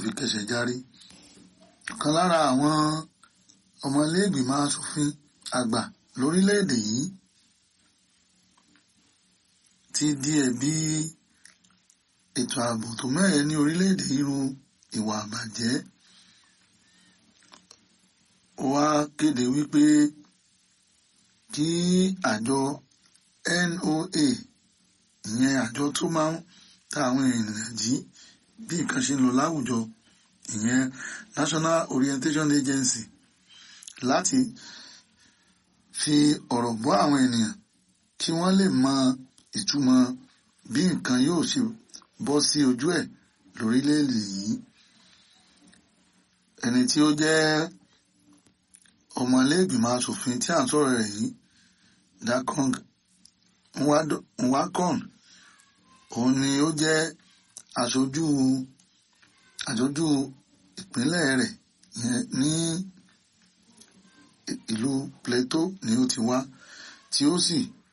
fi kẹsẹ̀ járí kan lára àwọn ọmọlẹ́gbìmọ̀ asòfin àgbà lórílẹ̀‐èdè yìí ti di ẹ̀bi ètò ààbò tó mẹ́hẹ ní orílẹ̀‐èdè irú ìwà àbàjẹ́ ó wá kéde wípé kí àjọ NOA ìyẹn àjọ tó máa ń ta àwọn ènìyàn jí bí nǹkan ṣe ń lọ láwùjọ ìyẹn National Orientation Agency láti fi ọ̀rọ̀ bọ́ àwọn ènìyàn kí wọ́n lè mọ ìtumọ̀ bí nǹkan yóò ṣe bọ́ sí ojú ẹ̀ lórílẹ̀‐èdè yìí ẹni tí ó jẹ́ ọmọlẹ́gbìmọ̀ asòfin tí à ń sọ̀rọ̀ rẹ̀ yìí Dakong Nwakon òun ni ó jẹ́ aṣojú aṣojú ìpínlẹ̀ rẹ̀ ní ìlú Plateau ni ó ti wá tí ó sì